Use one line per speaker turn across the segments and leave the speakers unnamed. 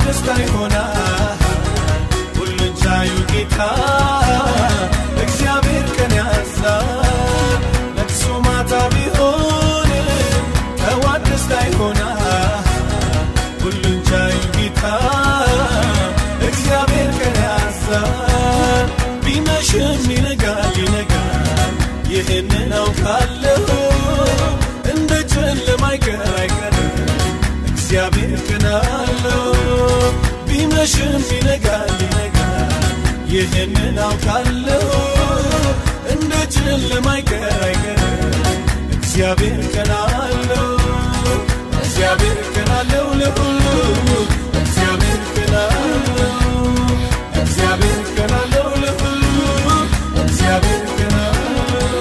ደስታ ይሆናል ሁሉን ቻዩ ጌታ እግዚአብሔር ቀን ያዛል ለቅሶ ማታ ቢሆን ጠዋት ደስታ ይሆናል ሁሉን ቻዩ ጌታ እግዚአብሔር ቀን ያዛል ቢመሽም ይነጋል ይነጋል ይህንን አውቃለሁ እንደ ጨለማ አይቀር አይቀርም እግዚአብሔር ቀን አለው ቢመሽም ይነጋል ይነጋል ይህንን አውቃለሁ እንደ ጨለማ አይቀር አይቀርም እግዚአብሔር ቀን አለው እግዚአብሔር ቀን አለው ለሁሉ እግዚአብሔር ቀን አለው እግዚአብሔር ቀን አለው ለሁሉ እግዚአብሔር ቀን አለው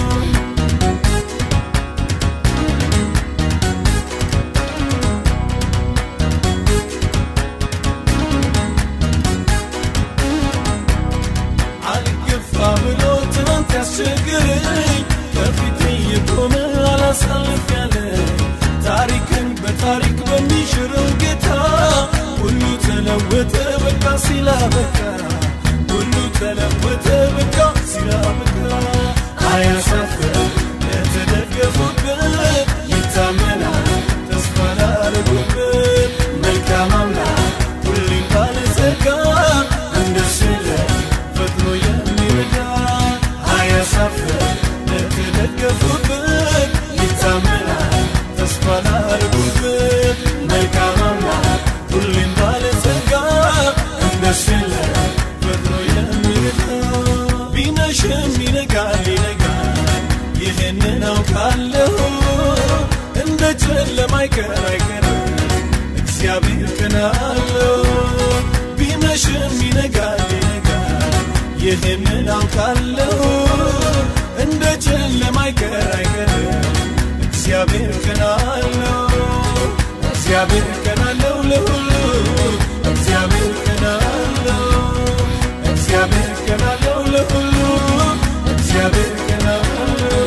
አልገፋ ብሎ ትናንት ያስቸግረኝ ከፊቴ የቆመ አላሳልፍ ያለ ታሪክን በታሪክ በሚሽረው ጌታ ሁሉ ተለወጠ በቃ ሲላበቃ ሁሉ ተለወጠ በቃ ሲላበቃ አያሳፍር ለተደገፉበት ይታመናል ተስፋ ላረጉበት መልካም አምላክ ሁሌም ባለጸጋ እንደስለ ፈጥኖ የሚረዳ አያሳፍር ለተደገፉበት ይታመናል ተስፋ ላረጉበት መልካም አምላክ ሁሌም ባለጸጋ እንደስለ ፈጥኖ የሚረዳ ቢመሽም ይነጋል ይነጋል ይህንን አውቃለሁ እንደ ጨለማ አይቀር አይቀርም እግዚአብሔር ቀን አለው ቢመሽም ይነጋል ይነጋል ይህንን አውቃለሁ እንደ ጨለማ አይቀር አይቀርም እግዚአብሔር ቀን አለው እግዚአብሔር ቀን አለው ለሁሉ እግዚአብሔር ቀን አለው እግዚአብሔር ቀን አለው ለሁሉ እግዚአብሔር ቀን አለው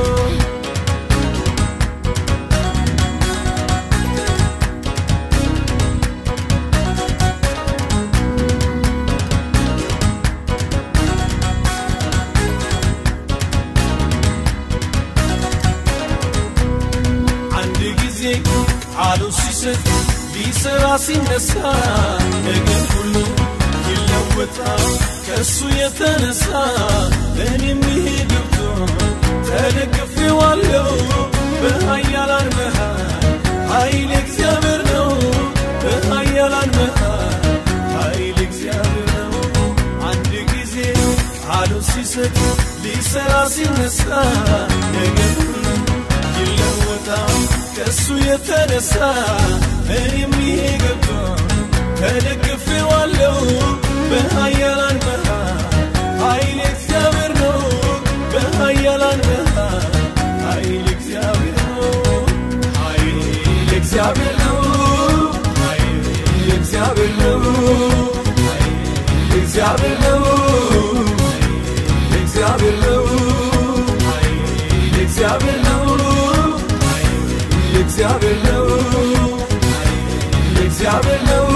አንድ ጊዜ ቃሉ ሲሰጥ ሊሰራ ሲነሳ ነገር ሁሉ ይለወጣል ከእሱ የተነሳ እኔም ይሄ ገብቶ ተደግፌዋለሁ በኃያላን መሃል ኃይል እግዚአብሔር ነው በኃያላን መሃል ኃይል እግዚአብሔር ነው አንድ ጊዜ ቃሉ ሲሰጥ ሊሰራ ሲነሳ ነገር ሁሉ ይለወጣል ከእሱ የተነሳ እኔም ይሄ ገብቶ ተደግፌዋለሁ በኃያላን መሃል ኃይል እግዚአብሔር ነው በኃያላን መሃል ኃይል እግዚአብሔር ነው ኃይል እግዚአብሔር ነው ኃይል እግዚአብሔር ነው ኃይል እግዚአብሔር ነው ኃይል እግዚአብሔር ነው ኃይል እግዚአብሔር ነው ኃይል እግዚአብሔር ነው ኃይል እግዚአብሔር ነው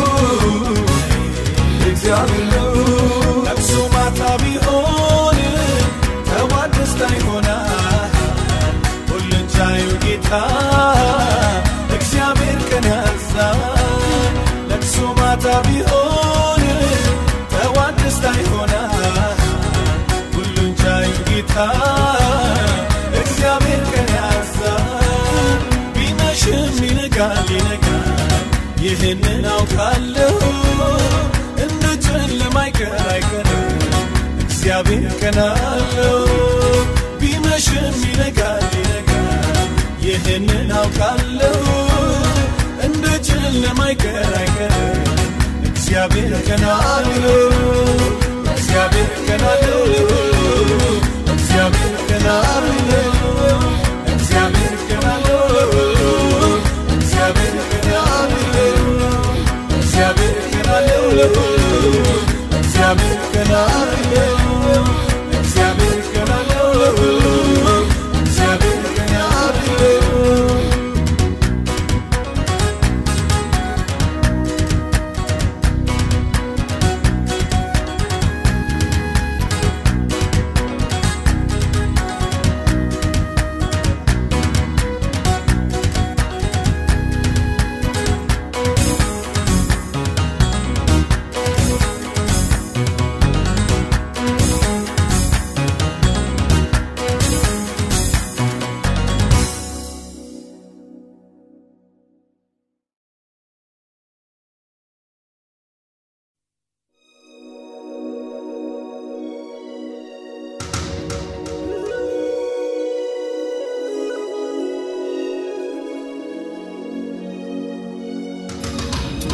እግዚአብሔር ነው ለቅሶ ማታ ቢሆን ጠዋት ደስታ ይሆናል ሁሉን ቻዩ ጌታ እግዚአብሔር ቀን ያዛል ለቅሶ ማታ ቢሆን ጠዋት ደስታ ይሆናል ሁሉን ቻዩ ጌታ እግዚአብሔር ቀን ያዛል ቢመሽም ይነጋል ይነጋል ይህንን አውቃለሁ እንደ ጨለማ አይቀር አይቀርም እግዚአብሔር ቀን አለው ቢመሽም ይነጋል ይነጋል ይህንን አውቃለሁ እንደ ጨለማ አይቀር አይቀርም እግዚአብሔር ቀን አለው እግዚአብሔር ቀን አለው እግዚአብሔር ቀን አለው እግዚአብሔር ቀን አለው እግዚአብሔር ቀን አለው እግዚአብሔር ቀን አለው እግዚአብሔር ቀን አለው እግዚአብሔር ቀን አለው እግዚአብሔር ቀን አለው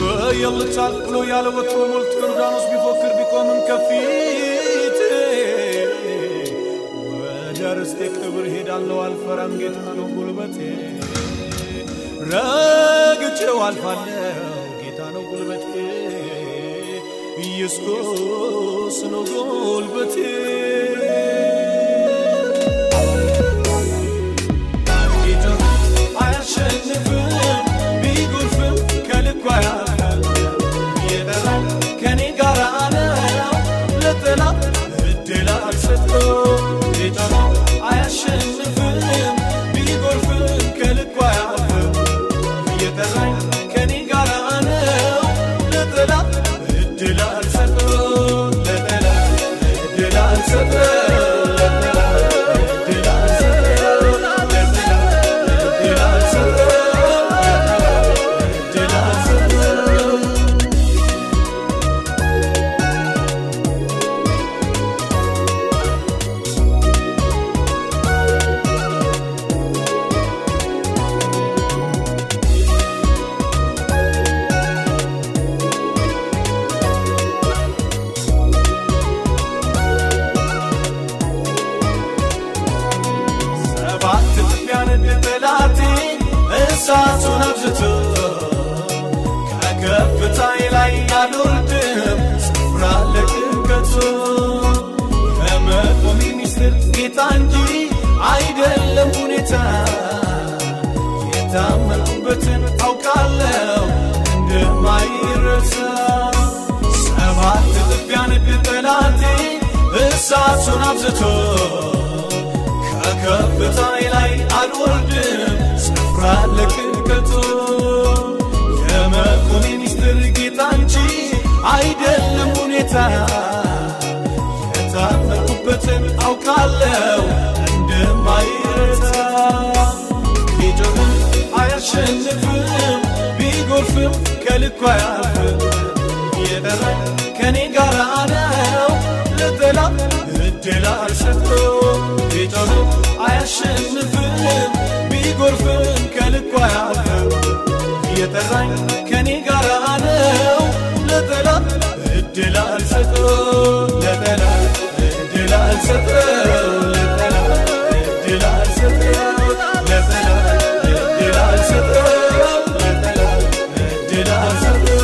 የልቻል ብሎ ያለ ወትሮ ሞልቶ ዮርዳኖስ ቢፎክር ቢቆምም ከፊት ወደ ርስቴ ክብር ሄዳለሁ አልፈራም ጌታ ነው ጉልበቴ ረግጬው አልፋለሁ ጌታ ነው ጉልበቴ ኢየሱስ ነው ጉልበቴ ጌታ አያሸንፍም ቢጎርፍም ከልኩ አያልፍም የጠራኝ ከኔ ጋር ነው ለጠላት እድል አልሰጠው ጌታ አያሸንፍም ቢጎርፍም ከልኩ አያልፍም የጠራኝ ከኔ ጋር ነው ለጠላት እድል አልሰጠው ለጠላት እድል አልሰጠው ለጠላት እድል አልሰጠው ለጠላት እድል አልሰጠው እድል አልሰጠው ሰባት እጥፍ ያነድ ጠላቴ እሳቱን አብዝቶ ከከፍታዬ ላይ አልወርድም ስፍራ ለቅቀቱ ከመቆሜ ሚስጥር ጌታ እንጂ አይደለም ሁኔታ የታመንኩበትን አውቃለሁ እንደማይረሳ ሰባት እጥፍ ያነድ ጠላቴ እሳቱን አብዝቶ ከከፍታዬ ላይ አልወርድም ስፍራ ለቅቀቱ የመቆሜ ሚስጥር ጌታ እንጂ አይደለም ሁኔታ የታመንኩበትን አውቃለሁ እንደማይረታ ቢጮህም አያሸንፍም ቢጎርፍም ከልኩ አያልፍም የጠራኝ ከኔ ጋር ነው ለጠላት እድል አልሰጠው ቢጮህም አያሸንፍም ቢጎርፍም ከልኩ አያልፍም የጠራኝ ከኔ ጋር ነው ለጠላት እድል አልሰጠው ለጠላት እድል አልሰጠው ለጠላት እድል አልሰጠው ለጠላት እድል አልሰጠው ለጠላት እድል አልሰጠው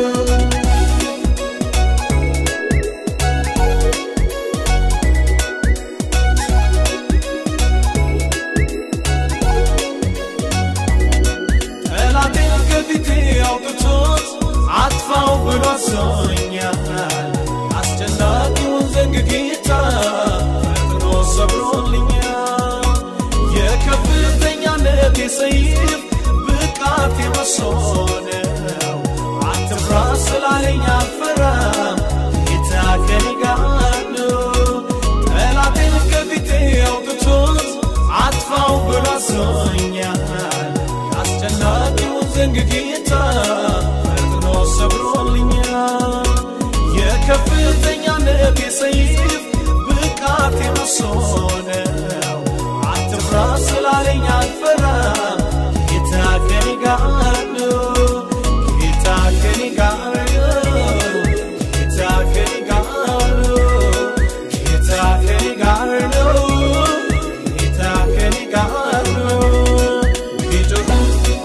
ጠላቴን ከፊቴ አውጥቶት አጥፋው ብሎ አዞኛል። አስጨናቂውን ዘንግ ጌታ ፈጥኖ ሰብሮልኛል። የከፍተኛነት ሰይፍ ብቃት የመሶነው አትፍራ ስላለኝ አልፈራም፣ ጌታ ከኔ ጋር ነው። ጠላቴን ከፊቴ አውጥቶት አጥፋው ብሎ አዞኛል። አስጨናቂውን ዘንግ ጌታ ፈጥኖ ሰብሮልኛል። የከፍተኛነት ሰይፍ ብቃት የመሶነው አትፍራ ስላለኝ አልፈራም፣ ጌታ ከኔ ጋር ነው። ጌታ ከኔ ጋር ነው። ጌታ ከኔ ጋር ነው። ጌታ ከኔ ጋር ነው። ጌታ ከኔ ጋር ነው። ቢጮህም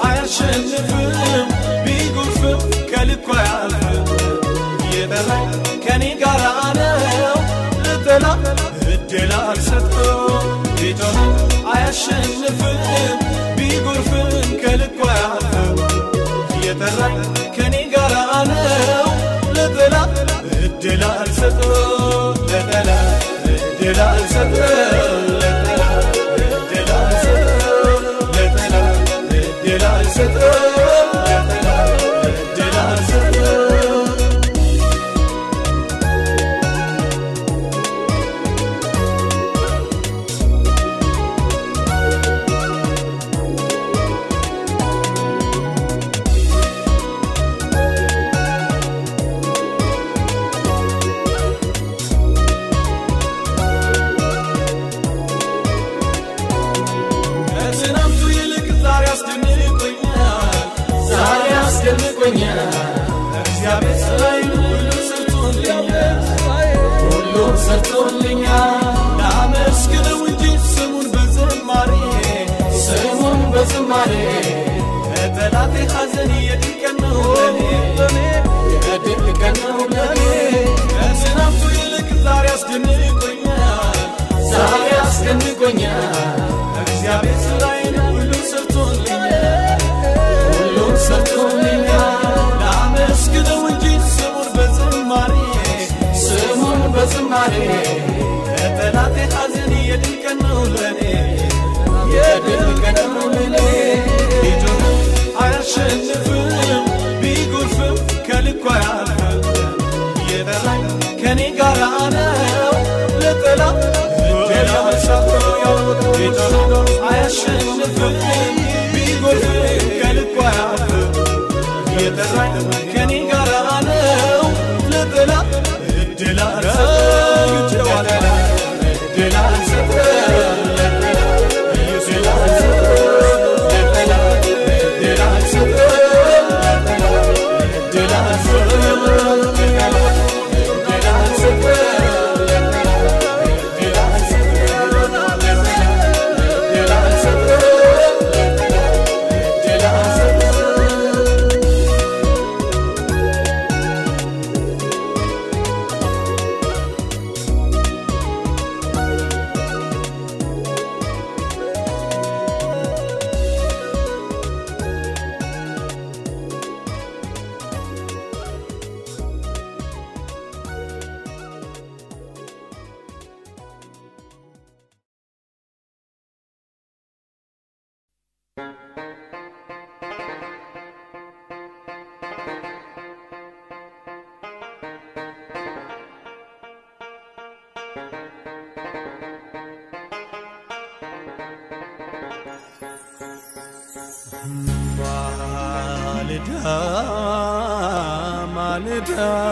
አያሸንፍም፣ ቢጎርፍም ከልኩ አያልፍም። የጠራኝ ከኔ ጋር ነው፣ ለጠላት እድል አልሰጠው። ቢጮህም አያሸንፍም፣ ቢጎርፍም ከልኩ አያልፍም። የጠራኝ ከኔ ጋር ነው፣ ለጠላት እድል አልሰጠው። ለጠላት እድል አልሰጠው። ለጠላት እድል አልሰጠው። ለጠላት እድል አልሰጠው። ለጠላት እድል አልሰጠው። ከትናንቱ ይልቅ ዛሬ አስደንቆኛል፣ ዛሬ አስደንቆኛል። እግዚአብሔር ስራዬን ሁሉ ሰርቶልኛል ሁሉ ሰርቶልኛል ላመስግነው እንጂ ስሙን በዝማሬ ስሙን በዝማሬ ከጠላቴ ሐዘን የድል ቀን ነው ለኔ የድል ቀን ነው ለኔ ከዝናብቱ ይልቅ ዛሬ አስደንቆኛል ዛሬ አስደንቆኛል እግዚአብሔር ስራዬን ሁሉ ሰርቶልኛል ሁሉም ሰርቶልኛል ላመስግነው እንጂ ስሙን በዝማሬ ስሙን በዝማሬ ከጠላቴ ሐዘን የድል ቀን ነው ለኔ የድል ቀን ነው ለኔ ቢጮህም አያሸንፍም ቢጎርፍም ከልኩ አያልፍም የጠራኝ ከኔ ጋር ነው ለጠላት ሌላ መሳት ቢጮህም አያሸንፍም ቢጎርፍም ከልኩ አያልፍም የጠራኝ ከኔ ጋር ነው ለጠላት እድል አልሰጥም እድል አልሰጥም እድል አልሰጥም ለጠላት እድል አልሰጥም እድል አልሰጥም እድል አልሰጥም እድል አልሰጥም እድል አልሰጥም እድል አልሰጥም ማልዳ ማልዳ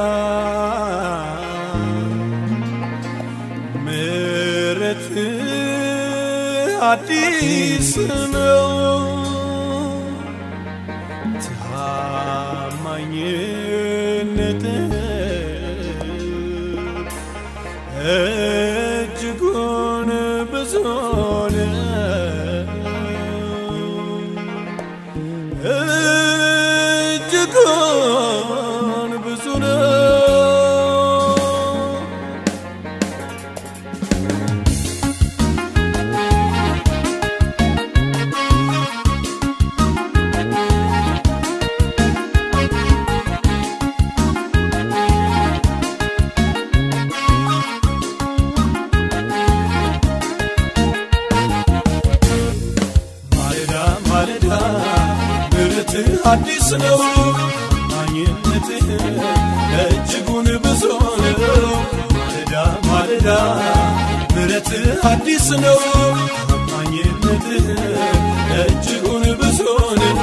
ምሕረት አዲስ ነው ታማኝነት እጅጉን ብዙ ነው እጅጉን ብዙ ነው ማለዳ ማለዳ ምሕረትህ አዲስ ነው ታማኝነትህ እጅጉን ብዙ ነው ማለዳ ማለዳ ምሕረትህ አዲስ ነው ታማኝነትህ እጅጉን ብዙ ነው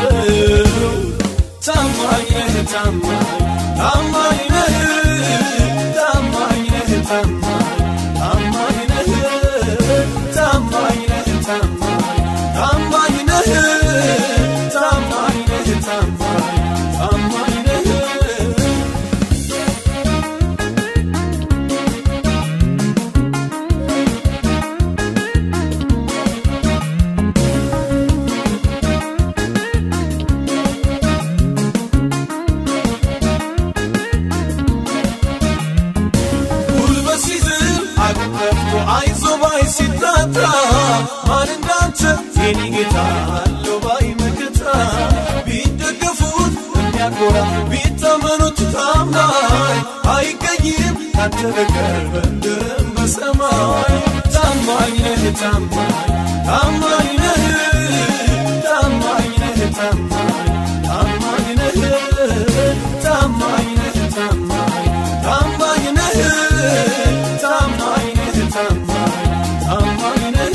ታማኝ ነህ ታማኝ ታማኝ ነህ ታማኝ ነህ ታማኝ ታማኝ ነህ ታማኝ ነህ ታማኝ ታማኝ ነህ ታማኝ ነህ ታማኝ ታማኝ ነህ ጉልበት ሲዝል አቅጠፍቶ አይዞ ባይ ሲታታ ማን እንዳንተ የኔ ጌታ አለው ባይ መከታ ቢደገፉት የሚያኮራ ቢታመኑት ታማኝ አይገኝም ካንተ በቀር በምድርም በሰማይ ታማኝ ነህ ታማኝ ታማኝ ነህ ታማኝ ነህ ታማኝ ታማኝ ነህ ታማኝ ነህ ታማኝ ታማኝ ነህ ታማኝ ነህ ታማኝ ታማኝ ነህ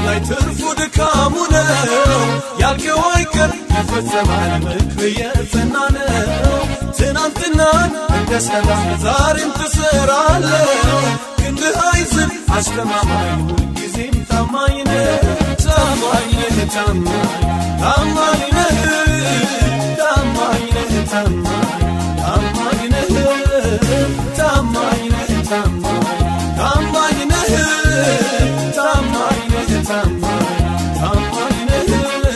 ላይ ትርፉ ድካሙ ነው ያልከው አይቀር ይፈጸማል ምክር የጸና ነው ትናንትናን እንደሰራ ዛሬም ትሰራለ ክንድህ አይዝም አስተማማኝ ሁልጊዜም ታማኝ ነህ ታማኝ ነህ ታማኝ ታማኝ ነህ ታማኝ ነህ ታማኝ ታማኝ ነህ ታማኝ ነህ ታማኝ ታማኝ ነህ ታማኝ ነህ ታማኝ ታማኝ ነህ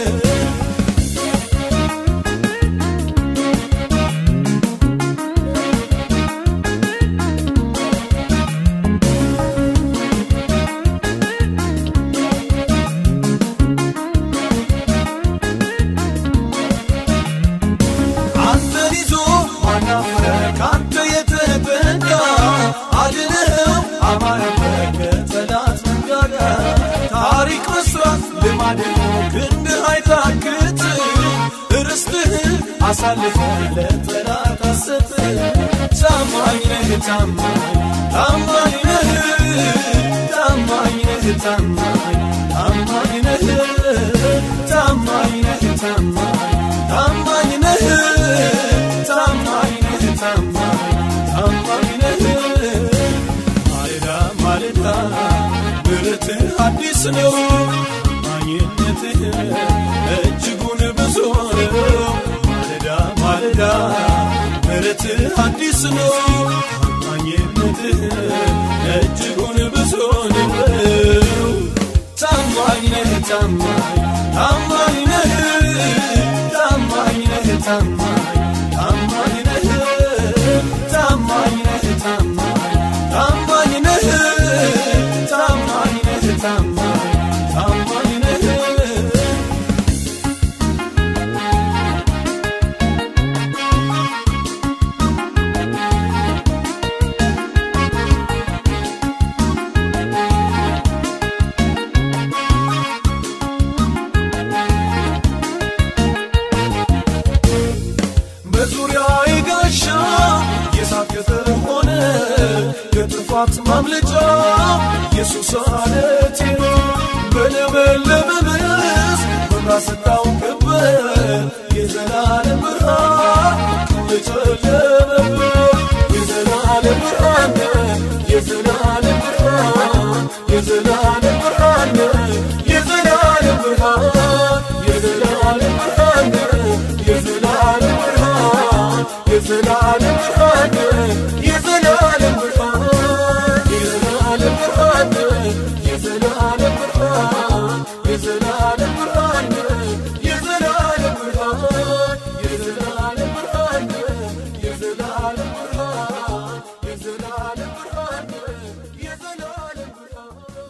አንተን ይዞ ማናፈረ ካንተ የተጠጋ አድነኸው አማረበት ከጠላት መንጋጋ ታሪክ መስራት ልማድ ነው ክንድህ አይታክት ርስትህን አሳልፈ ለጠላት አሰጥ ታማኝ ነህ ታማኝ ታማኝ ነህ ታማኝ ነህ ታማኝ ታማኝ ነህ ታማኝ ነህ ታማኝ ታማኝ ነህ ታማኝ ነህ ታማኝ ታማኝ ነህ ማለዳ ማለዳ ምሕረትህ አዲስ ነው ታማኝነትህ እጅጉን ብዙ ነው ማለዳ ማለዳ ምሕረትህ አዲስ ነው ታማኝነትህ እጅጉን ብዙ ነው ታማኝ ነህ ታማኝ ታማኝ ነህ ታማኝ ነህ ታማኝ ታማኝ ነህ ታማኝ ነህ ታማኝ ታማኝ ነህ ታማኝ ነህ ታማኝ ታማኝ ነህ በዙሪያ ጋሻ የሳት ቅጥር ሆነ ከጥፋት ማምለጫ ኢየሱስ አለቴ ነው በለመለመ መስክ መብራት ስታውቅበት የዘላለም ብርሃን የጨለመበት የዘላለም ብርሃን የዘላለም ብርሃን የዘላለም ብርሃን የዘላለም ብርሃን የዘላለም ብርሃን የዘላለም ብርሃን የዘላለም ብርሃን የዘላለም ብርሃን የዘላለም ብርሃን የዘላለም ብርሃን የዘላለም ብርሃን የዘላለም ብርሃን የዘላለም ብርሃን የዘላለም ብርሃን የዘላለም ብርሃን የዘላለም ብርሃን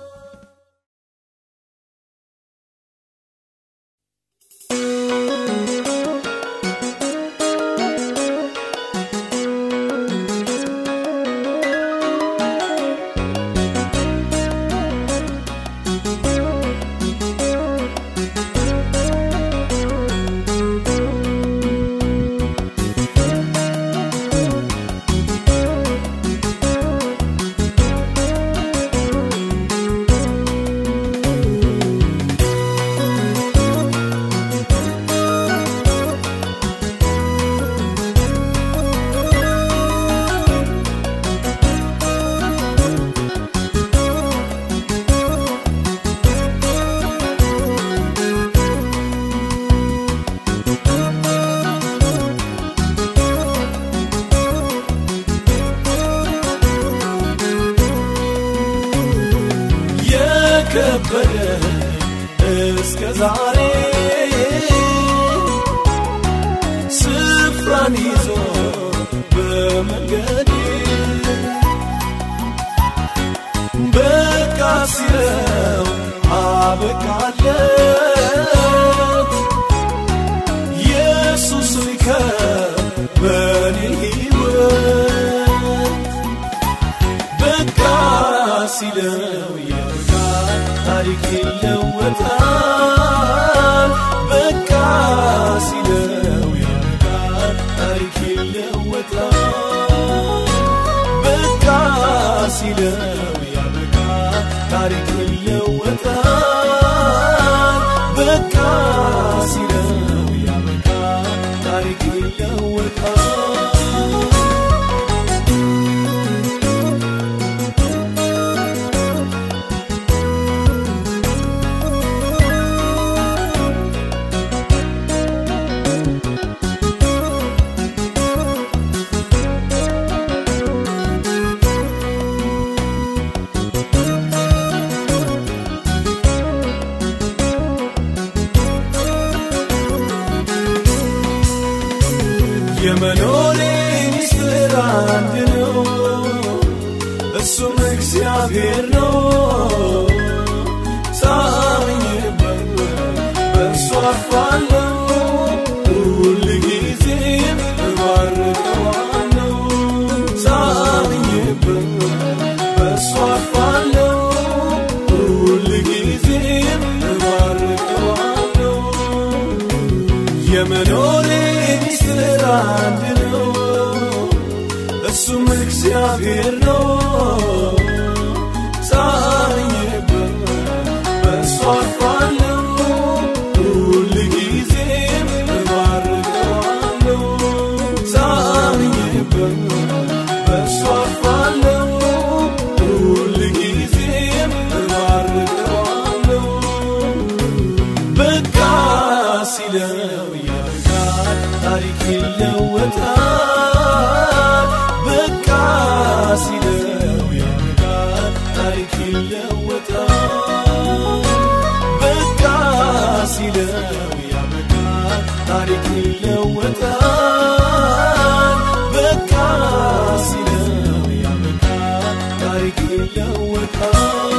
የከበደ እስከ ዛሬ ስፍራን ይዞ በመንገዴ በቃ ሲለው አበቃለት ኢየሱስ ሊከበን ሕይወት በቃ ሲለው ያበቃል፣ ታሪክ ይለወጣል። በቃ ሲለው ያበቃል፣ ታሪክ ይለወጣል። በቃ ሲለው ያበቃል፣ ታሪክ ይለወጣል። የመኖሬ ሚስጥር አንድ ነው እሱም እግዚአብሔር ነው ሳምኜበት በእሱ አርፋለሁ ሁል ጊዜም እባርከዋለሁ ሳምኜበት በእሱ አርፋለሁ ሁል ጊዜም እባርከዋለሁ የመኖሬ ሚስጥር አንድ ነው እሱም እግዚአብሔር ነው ሳምኜበት በእሱ አርፋለሁ ሁል ጊዜም እባርከዋለሁ ሳምኜበት በእሱ አርፋለሁ ሁል ጊዜም እባርከዋለሁ በቃ ሲለው ያልቃል ታሪክ ይለወጣል በቃ ሲለው ያልቃል ታሪክ ይለወጣል በቃ ሲለው ያልቃል ታሪክ ይለወጣል በቃ ሲለው ያልቃል ታሪክ ይለወጣል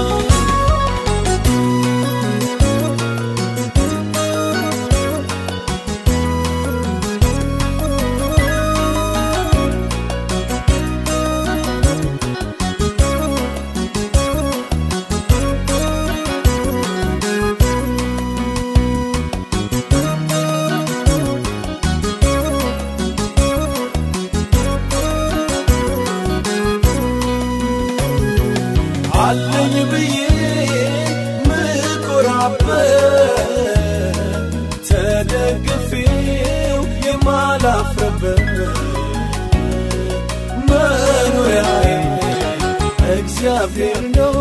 አለኝ ብዬ ምኮራበት ተደግፌው የማላፍርበት መኖሪያዬ እግዚአብሔር ነው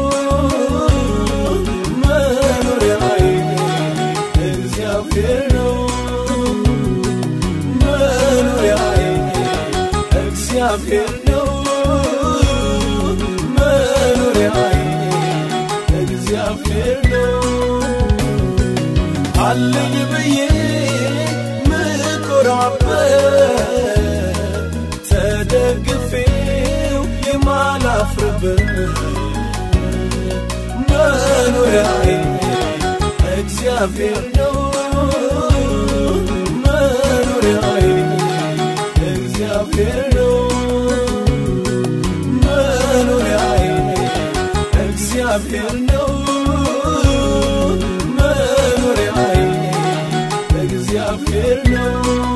መኖሪያዬ እግዚአብሔር ነው መኖሪያዬ እግዚአብሔር ነው መኖሪያዬ እግዚአብሔር ነው አለኝ ብዬ ምኮራበት ተደግፌው የማላፍርበት መኖሪያዬ እግዚአብሔር ነው መኖሪያዬ እግዚአብሔር ነው መኖሪያዬ እግዚአብሔር ነው መኖሪያዬ እግዚአብሔር ነው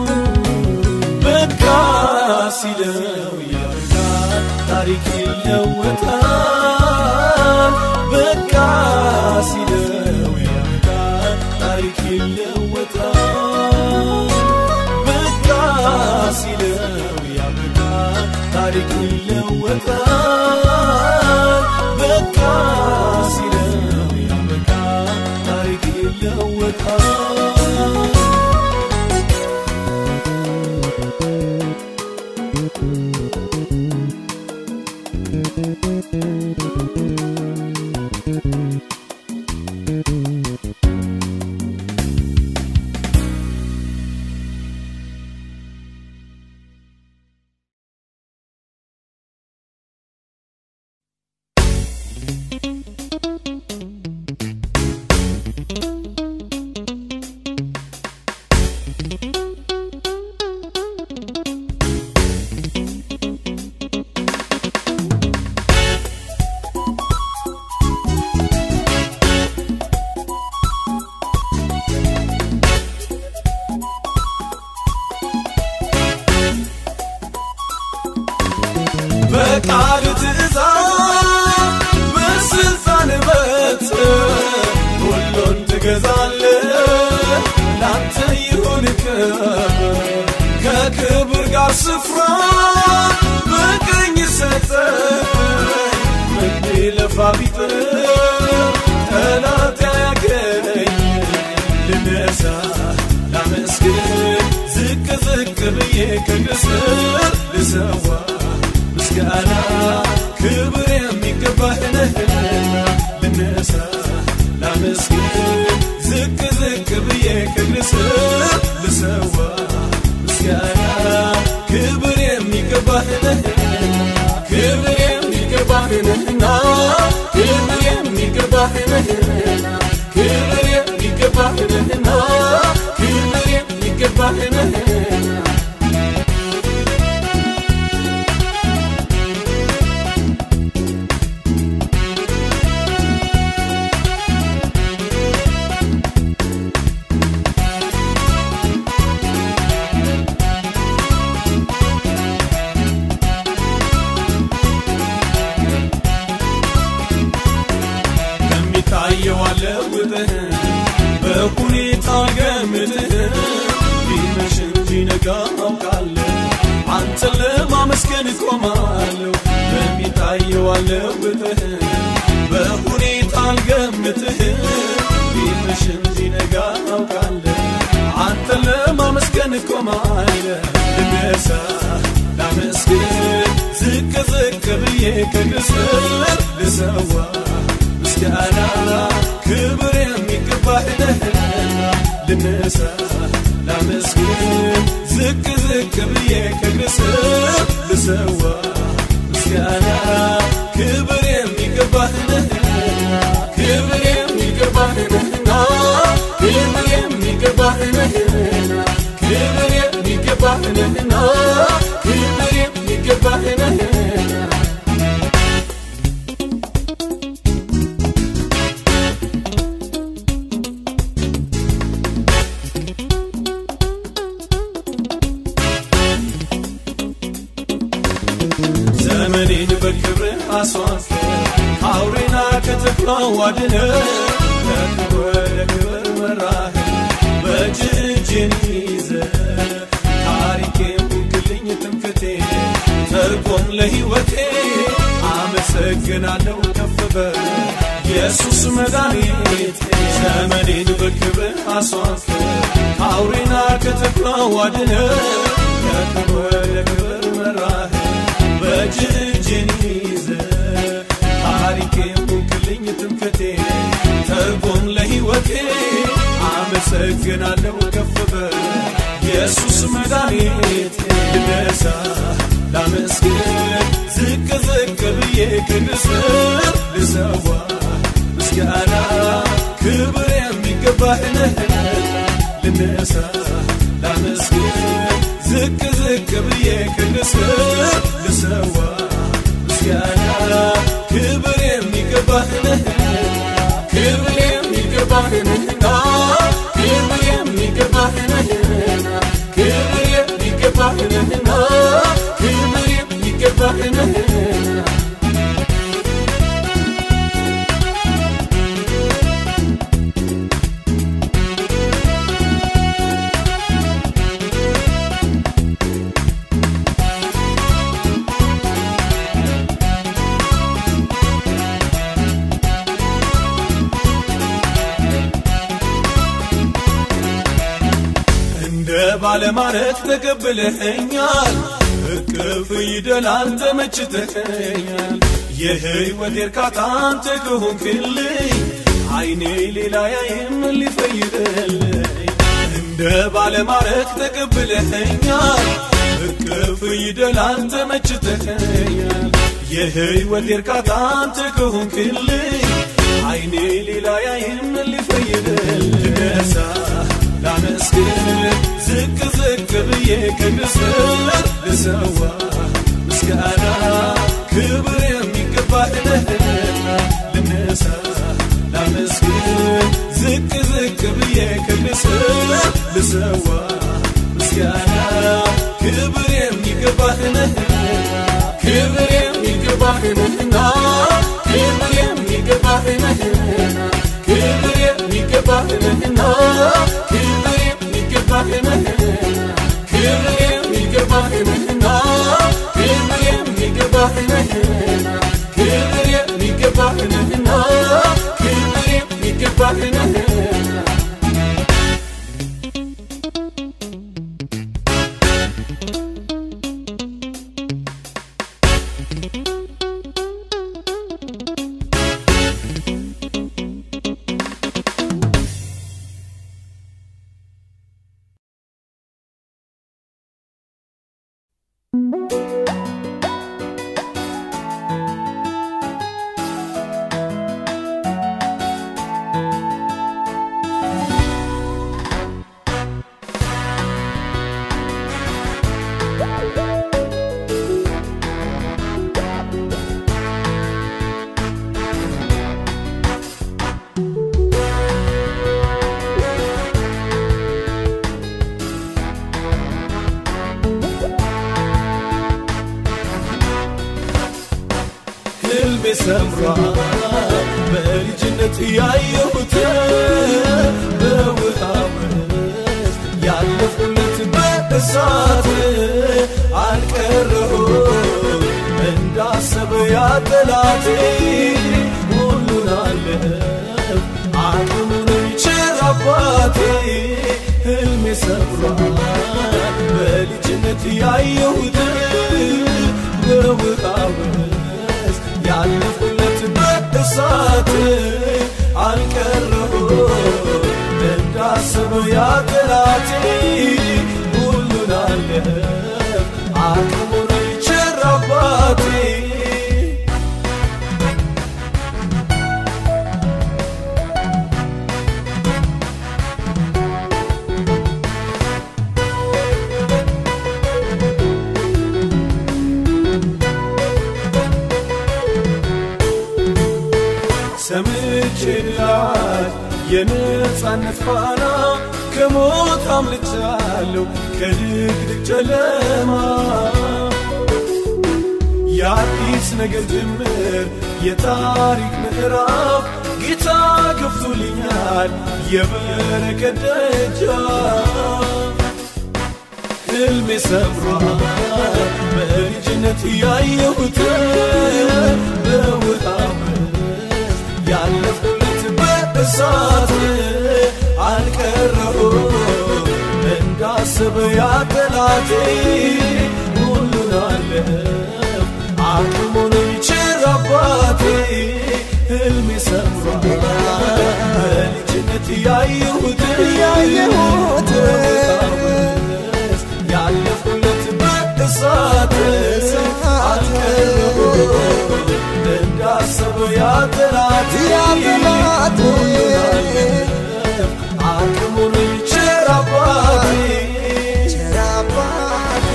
በቃ ሲለው ያልቃል ታሪክ ይለወጣል በቃ ሲለው ያልቃል ታሪክ ይለወጣል በቃ ሲለው ያልቃል ታሪክ ይለወጣል በቃ ሲለው ያልቃል ታሪክ ይለወጣል በቃል ትእዛዝ በስልጣን በት ሁሉን ትገዛለ ላንተ ይሁን ክብር ከክብር ጋር ስፍራ በቀኝ ሰጠ ምንለፋ ቢጥር ጠላት ያገኝ ልነሳ ላመስግን ዝቅ ዝቅ ብዬ ከግስር ልሰዋ ምስጋና ክብር የሚገባህ ነህና ልነሳ ላመስግን ዝቅ ዝቅ ብዬ ከግስር ልሰዋ ምስጋና የሚገባህንህና ክብር የሚገባህንህና ክብር የሚገባህንህና ክብር የሚገባህንህና ከሚታየው አለውጥህ በሁኔታ ገምትህ ቢመሽ እንጂ ነጋ አውቃለሁ አንተን ለማመስገን እቆማለሁ በሚታየው አለውጥህ በሁኔታ አልገምትህ ቢመሽ እንጂ ነጋ አውቃለሁ አንተን ለማመስገን እቆማለሁ ልነሳ ላመስግን ዝቅ ዝቅ ብዬ ከግስር ልሰዋ ምስጋና ክብር የሚገባህ ነህና ልነሳ ላመስግን ዝቅ ዝቅ ብዬ ከግስር ልሰዋ ምስጋና ክብር የሚገባህ ነህና ክብር የሚገባህ ነህና ክብር የሚገባህ ነህና ክብር የሚገባህ ነህና ክብር የሚገባህ ነህና ዘመኔን በክብር አስዋሰ ከአውሬና ከተኩላው አድነ ከክብር ወደ ክብር መራህ በእጅህ እጄን ይዘ ታሪኬን ሁንክልኝ ትምክቴ ተርጎም ለሕይወቴ አመሰግናለሁ ከፍ በል ኢየሱስ መድኃኒቴ ዘመኔን በክብር አስዋሰ ከአውሬና ከተኩላው አድነ ከክብር ወደ ክብር መራህ በእጅህ እጄን ይዘ ታሪኬ ሁንክልኝ ትምክቴ ተርጎም ለሕይወቴ አመሰግናለሁ ከፍ በል ኢየሱስ መድኃኒቴ ልነሳ ላመስግን ዝቅ ዝቅ ብዬ ከግስር ልሰዋ ምስጋና ክብር የሚገባህ ነህና ልነሳ ላመስግን ዝቅ ዝቅ ብዬ ከግስር ልሰዋ ምስጋና ክብር የሚገባህ ነህና ክብር የሚገባህ ነህና ክብር የሚገባህ ነህና ክብር የሚገባህ ነህና ክብር የሚገባህ ነህና እንደ ባለማረት ተቀብለኸኛል እቅፍ ይደላል ተመችተኸኛል የህይወት እርካታ አንተ ከሆንክልኝ አይኔ ሌላ ያይም ሊፈይድልኝ እንደ ባለማረት ተቀብለኸኛል እቅፍ ይደላል ተመችተኸኛል የህይወት እርካታ አንተ ከሆንክልኝ አይኔ ሌላ ያይም ሊፈይድልኝ ልነሳ ላመስግን ዝቅ ዝቅ ብዬ ከግስር ልሰዋ ምስጋና ክብር የሚገባህ ነህና ልነሳ ላመስግን ዝቅ ዝቅ ብዬ ከግስር ልሰዋ ምስጋና ክብር የሚገባህ ነህና ክብር የሚገባህ ነህና ክብር የሚገባህ ነህና ክብር የሚገባህ ነህና ክብር የሚገባህ ነህና ክብር የሚገባህ ነህና ክብር የሚገባህ ነህና ክብር የሚገባህ ነህና ክብር የሚገባህ ነህና ሰምሯል በልጅነት ያየሁት በውሃ ውስጥ ያለፉለት በእሳት አልቀረሁ እንዳሰበ ያጠላቴ ሁሉን አለፍ አቅሙን ይችር አባቴ ህልሜ ሰምሯል በልጅነት ያየሁት በውሃ ውስጥ ያለፉለት በእሳት አልቀረሁ እንዳሰበው ያጠላቴ ሁሉን አለፍ አቅሙን ይችር አባቴ ሰምቼላል የነፃነት ፋና ከሞት አምልጫለሁ ከድቅድቅ ጨለማ የአዲስ ነገር ጅምር የታሪክ ምዕራፍ ጌታ ከፍቶልኛል የበረከት ደጃፍ ህልሜ ሰምሯል በልጅነት ያየሁት በውሃ ውስጥ ያለፉለት በእሳት አልቀረሁ እንዳሰበ ያጠላቴ ሁሉን አለፍ አቅሙን ይችር አባቴ ህልሜ ሰምሯል በልጅነት ያየሁት
ያየሁት
ያለፉለት በእሳት አልቀረሁ እንዳሰበው ያጠላት
ያጠላት
አቅሙን ይችር አባቴ
ቸር አባቴ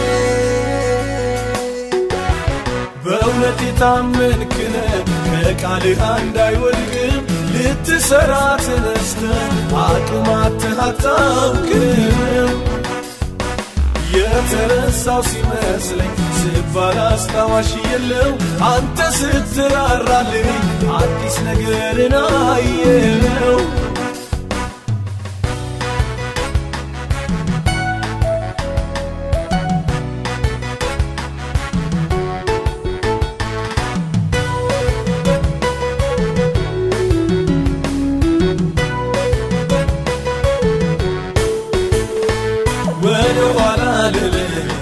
በእውነት የታመንክነ ከቃልህ እንዳይወድቅም ልትሰራ ተነስተ አቅማትህ አታውቅም የተረሳው ሲመስለኝ ስባል አስታዋሽ የለው አንተ ስትራራልኝ አዲስ ነገርን አየው ወደ ኋላ ልል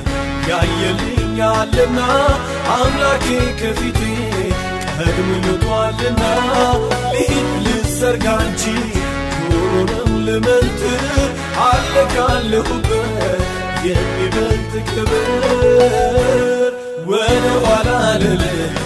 ያየልኛልና አምላኬ ከፊቴ ቀድሞ ይወጧልና ልሂድ ልዘርጋ እንጂ ጆሮንም ልመልት አለ ካለሁበት የሚበልጥ ክብር ወደ ኋላ ልል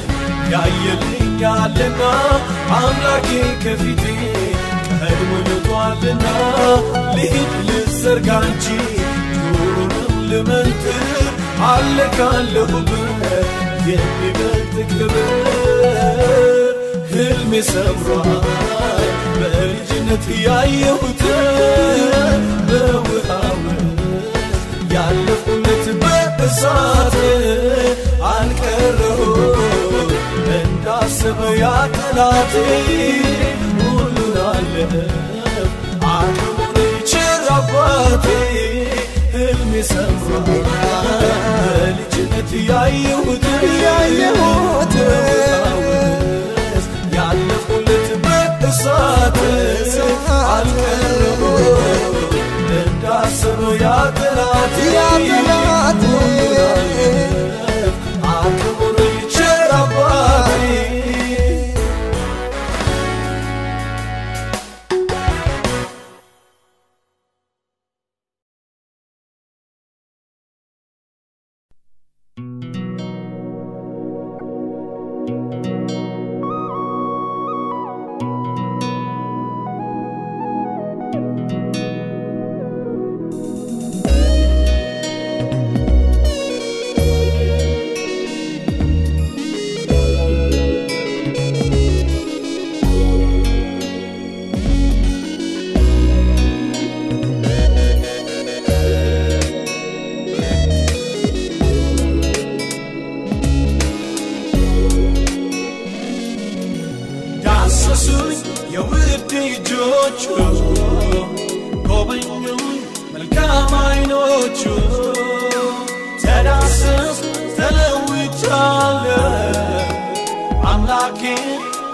ያየልኛልና አምላኬ ከፊቴ ቀድሞ ይወጧልና ልሂድ ልዘርጋ እንጂ ጆሮንም ልመልት አለ ካለሁበት የሚበልጥ ክብር ህልሜ ሰምሯል በልጅነት ያየሁት በውሃ ውስጥ ያለፉለት በእሳት አልቀረሁ እንዳሰበ ያጠላቴ ሁሉን አለፍ አቅሙን ይችር አባቴ ህልሜ ሰምሯል በልጅነት ያየሁት
ያየሁት
ያለፉለት በእሳት አልቀረሁ እንዳሰበው ያጠላት
ያጠላት
አቅሙን ይችር አባቴ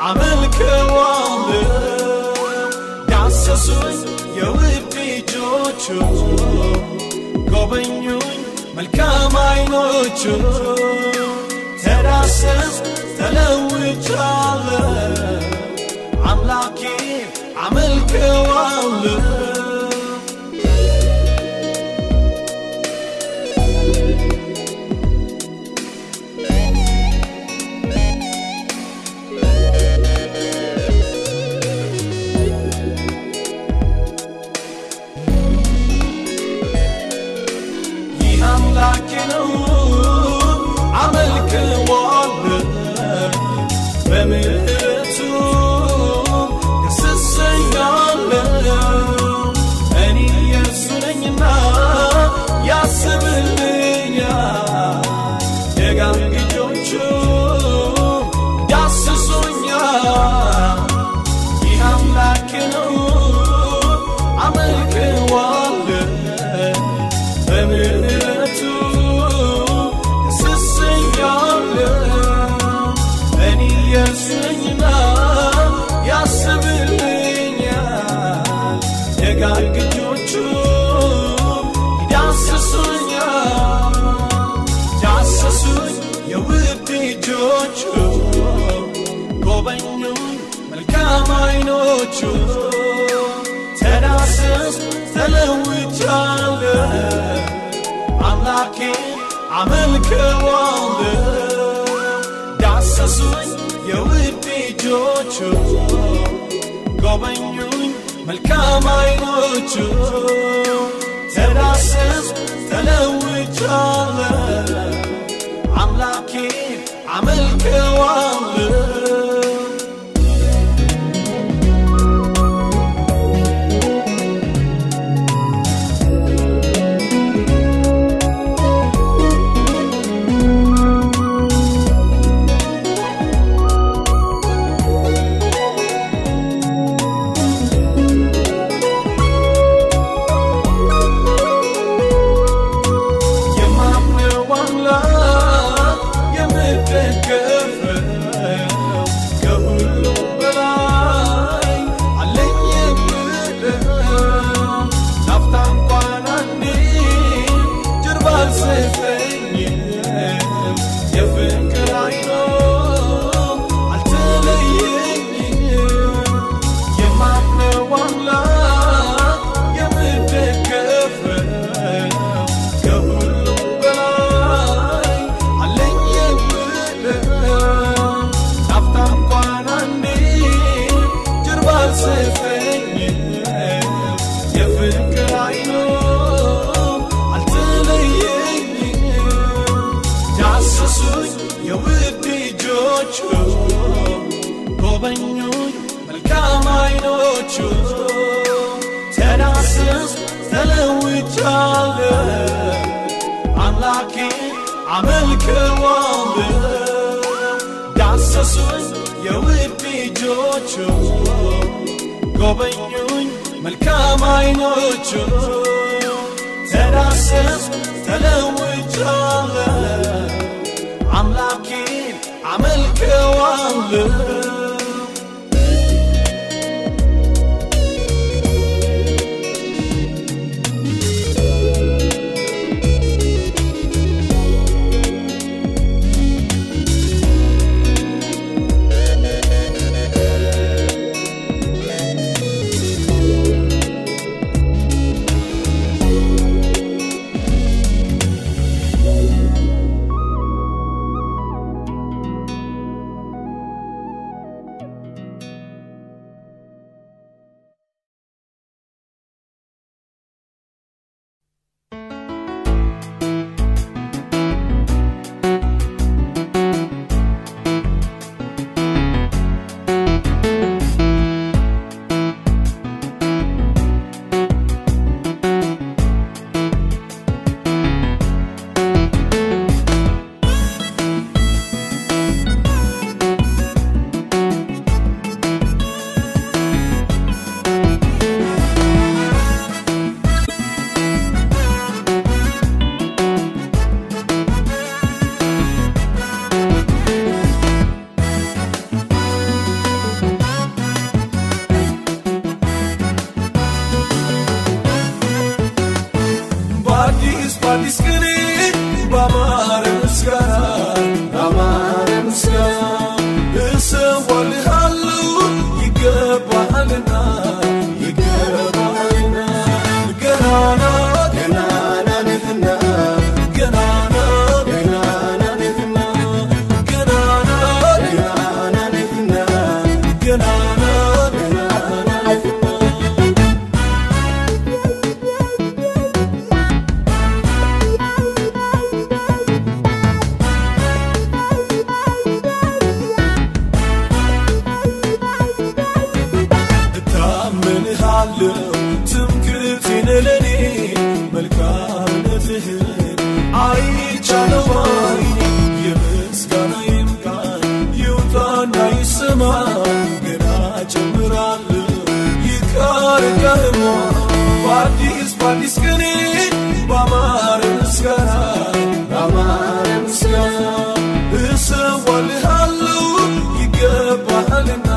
አመልከዋለሁ ዳሰሱኝ የውድ እጆቹ ጎበኙኝ መልካም አይኖቹ ተዳሰስ ተለውጫለሁ አምላኬ አመልከዋለሁ ይህ አምላኬ ነው አመልከዋለሁ በምሕረቱ ደስ እሰኛለሁ እኔ የእርሱ ነኝና ያስብልኛል ደጋግ እጆቹ ዳስሶኛል ይህ አምላኬ ነው አመልከዋለሁ በምሕረቱ ደስ እሰኛለሁ እኔ የእርሱ ነኝና ያስብልኛል ደጋግ እጆቹ ይዳስሱኛል ዳሰሱኝ የውድ እጆቹ ጎበኙኝ መልካም አይኖቹ ተዳሰስ ተለውጫለሁ አምላኬ አመልከዋለሁ ዳሰሱኝ የውድ እጆቹ ጎበኙኝ መልካም አይኖቹ ተዳሰስ ተለውጫለሁ አምላኬ አመልከዋለሁ የማምነው አምላክ የምደገፈው ከሁሉም በላይ አለኝ የምለው ላፍታ እንኳን አንዴ ጀርባ አልሰጠኝም የፍቅር አይኖ አልተለየኝም የማምነው አምላክ የምደገፈው ከሁሉም በላይ አለኝ የምለው ላፍታ እንኳን አንዴ ጀርባ አልሰጠኝም የፍቅር አይኖ አልተለየኝም ዳሰሱኝ የውድ እጆቹ ጎበኙኝ መልካም አይኖቹ ተዳሰስ ተለውጫለሁ አምላኬ አመልከዋለሁ ዳሰሱኝ የውድ እጆቹ ጎበኙኝ መልካም አይኖቹ ተዳሰስ ተለውጫለሁ አምላኬ አመልከዋለሁ በአዲስ ቅኔ በአማረ ምስጋና በአማረ ምስጋና እሰዋልሃለሁ ይገባሃልና ይገባሃልና ገናና ገናና ነህና ገናና ገናና ነህና ገናና ገናና ነህና ገናና ገናና ነህና እታመንሃለሁ ትምክህቴን ለኔ መልካምነትህን አይቻለው አይኔ የምስጋናዬም ቃል ይውጣና ይሰማ ገና ጨምራለሁ ይቃርቀህማ በአዲስ በአዲስ ቅኔ በአማረ ምስጋና በአማረ ምስጋና እሰዋልሃለሁ ይገባሃልና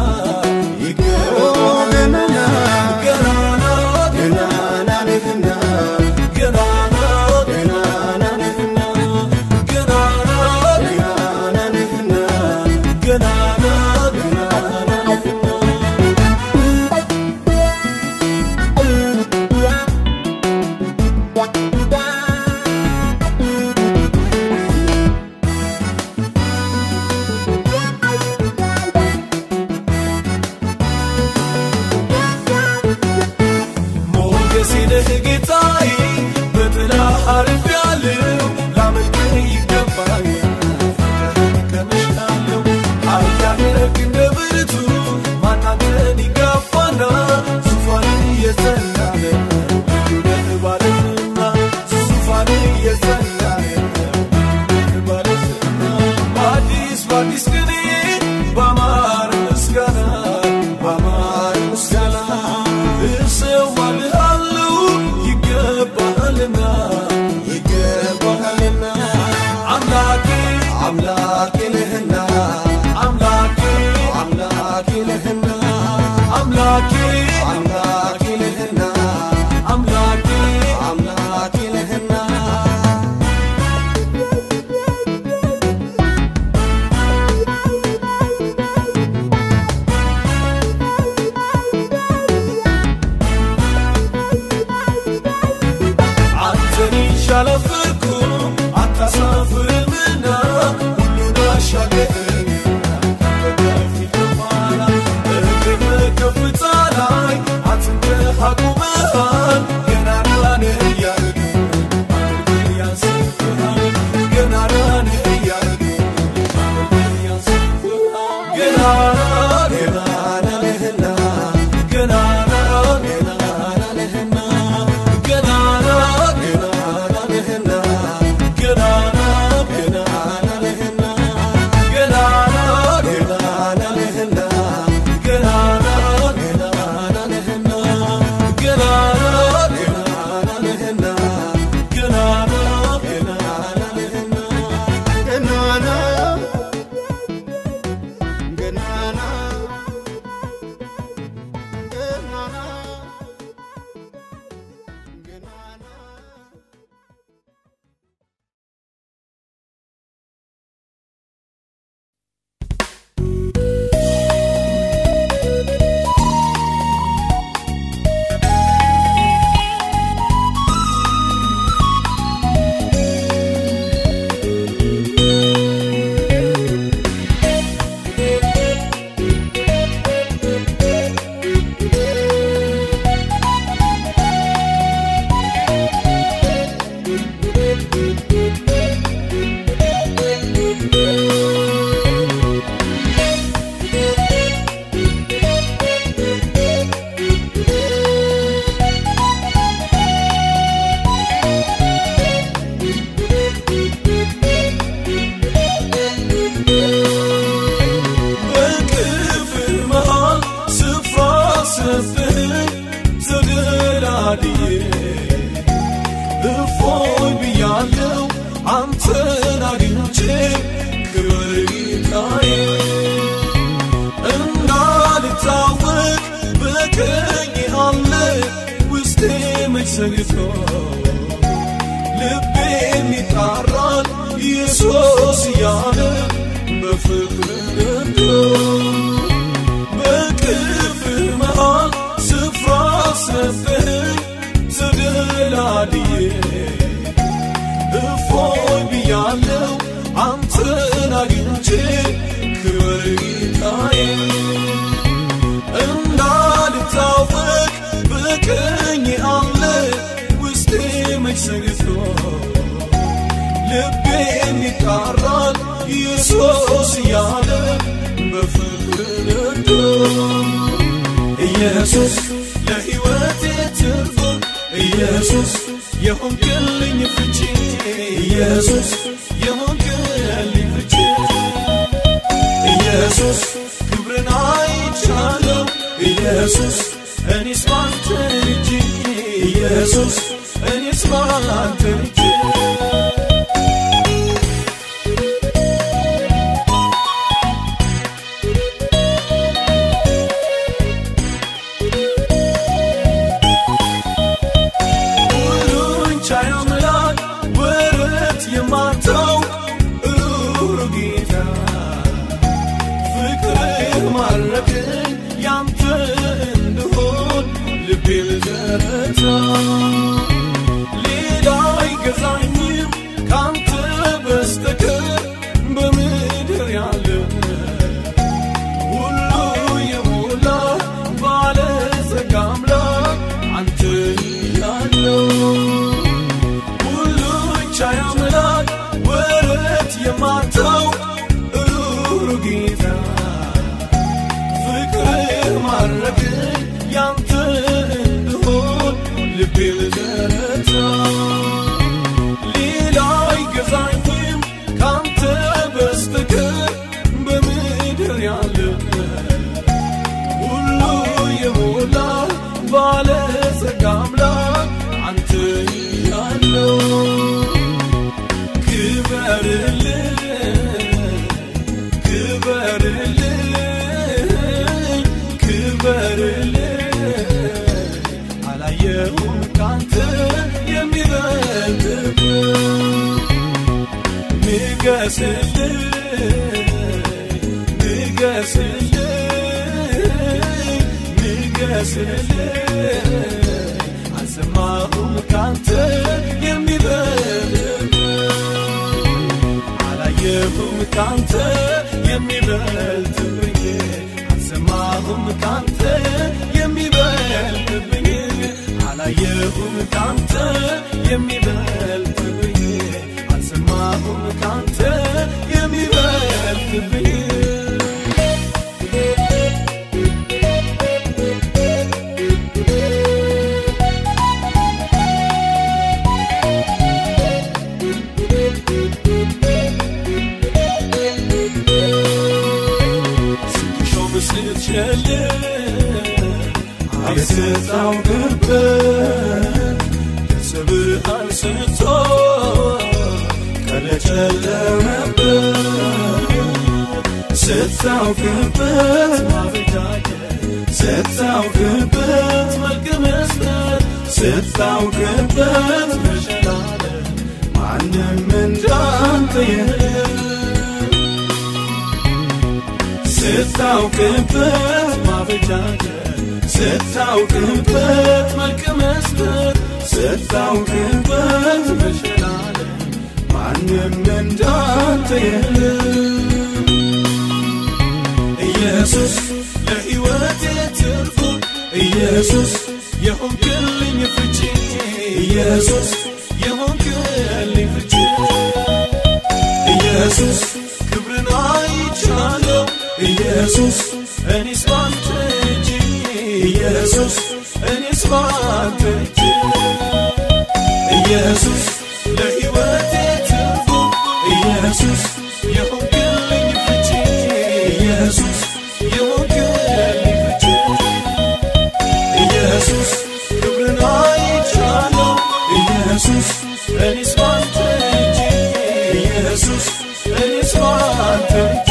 ይገባሃልና ገናና ገናና ነህና ገናና ገናና ነህና ገናና ገናና ነህና ገናና ገናና ነህና ሞገሴ ነህ ጌታዬ በጥላ አርፌያለሁ ላመልክህ ይገባኛል ቀምሻለሁ ኃያል ነህ እንደ ብርቱ ማን አንተን ይጋፋና ዙፋንህ የጸና ነው ነህ ባለዝና ዙፋንህ የጸና ነው ባለዝና በአዲስ በአዲስ ቅኔ በአማረ ምስጋና በአማረ ምስጋና እሰዋልሃለሁ ይገባሃልና ይገባሃልና አምላኬ አምላኬ ነህና አምላኬ አምላኬ ነህና አምላኬ አምላኬ ነህና አምላኬ አምላኬ ነህና አንተን ይሻለፍርኩም አታሳፍርምና ሁሉን አሻገር በከፊት በኋላ እግር በከፍታ ላይ አጽንተህ አቁመሃል ገናና ነህ እያልክ ማገልገል ያንስብሃል ገናና ነህ እያልክ ማገልገል ያንስብሃል ገናና ገናና ነህና ገናና ገናና ነህና ገናና ገናና ነህና ገናና ገናና ነህና ገናና ገናና ነህና ገናና ገናና ነህና ገናና ገናና ነህና ገናና ገናና ነህና ገናና ገናና በክፍል መሃል ስፍራ ሰፍህ ተደላድዬ እፎይ ብያለው አንተን አግኝቼ ክብር ጌታዬ እንዳልታወቅ በቀኝ አለ ውስጤ መች ሰግቶ ልቤ ይጣራል ኢየሱስ እያለ በፍቅር ነዶ በቅፍህ መሃል ስፍራ ሰጠኝ ተደላድዬ እፎይ ብያለው አንተን አግኝቼ ክብር ጌታዬ እንዳልታወቅ በቀኝ አለ ውስጤ መች ሰግቶ ልቤም ይጣራል ኢየሱስ እያለ በፍቅር ነዶ ኢየሱስ ለሕይወቴ ትርጉም ኢየሱስ የሆንክልኝ ፍቺ ኢየሱስ የሆንክልኝ ፍቺ ኢየሱስ ክብርን አይቻለው ኢየሱስ እኔስ ባንተ እጅ ኢየሱስ እኔስ ባንተ እጅ ሁሉን ቻይ አምላክ ወረት የማታውቅ ሩሩ ጌታ ፍቅርህ ማረከኝ ያንተ እንድሆን ልቤ ልዘረታ ሌላ አይገዛኝም ካንተ በስተቀር በምድር ያለ ሁሉ የሞላ ባለጸጋ አምላክ አንተ ያለው ሁሉ ቻይ አምላክ ወረት የማታውቅ ሩሩ ጌታ ፍቅርህ ማረከኝ ያንተ እንድሆን ልቤ ልዘረታ ሌላ አይገዛኝም ካንተ በስተቀር በምድር ያለ ሁሉ የሞላ ባለጸጋ አምላክ አንተ ያለው ክበርልኝ ክበርልኝ ክበርልኝ አላየሁም ካንተ የሚበልጥ ንገስልኝ ንገስልኝ ንገስልኝ አልሰማሁም ካንተ የሚበልጥ አላየሁም ካንተ የሚበልጥብኝ አልሰማሁም ካንተ የሚበልጥብኝ አላየሁም ካንተ የሚበልጥብኝ አልሰማሁም ካንተ የሚበልጥብኝ ስትሾም ስትሸልም አትታውቅበት ከስብህ አንስቶ ከለጨለመበት ስታውቅበት ማበጃጀት ስታውቅበት መልክ መስጠት ስታውቅበት መሸላለም ማንም እንዳንተ የለም ስታውቅበት ማበጃጀት ስታውቅበት መልክ መስጠት ስታውቅበት መሸላለም ማንም እንዳንተ የለም ኢየሱስ ለሕይወቴ ትርጉም ኢየሱስ የሆንክልኝ ፍቺ ኢየሱስ የሆንክልኝ ፍቺ ኢየሱስ ክብርን አይቻለው ኢየሱስ እኔስ ባንተ እጅ ኢየሱስ እኔስ ባንተ እጅ ኢየሱስ ለሕይወቴ ትርጉም ኢየሱስ የሆንክልኝ ፍቺ ኢየሱስ የሆንክልኝ ፍቺ ኢየሱስ ክብርን አይቻለው ኢየሱስ እኔስ ባንተ እጅ ኢየሱስ እኔስ ባንተ እጅ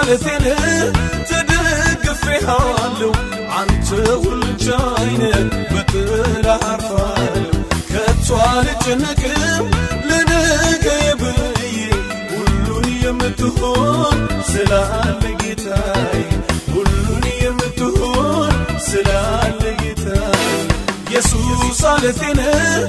አለቴን ተደግፌሃለሁ አንተ ሁሉን ቻይ ነህ በጥላ አርፋለሁ ከቶ አልጨነቅም ለነገዬ ብዬ ሁሉን የምትሆን ስላለ ጌታዬ ሁሉን የምትሆን ስላለ ጌታዬ ኢየሱስ አለቴን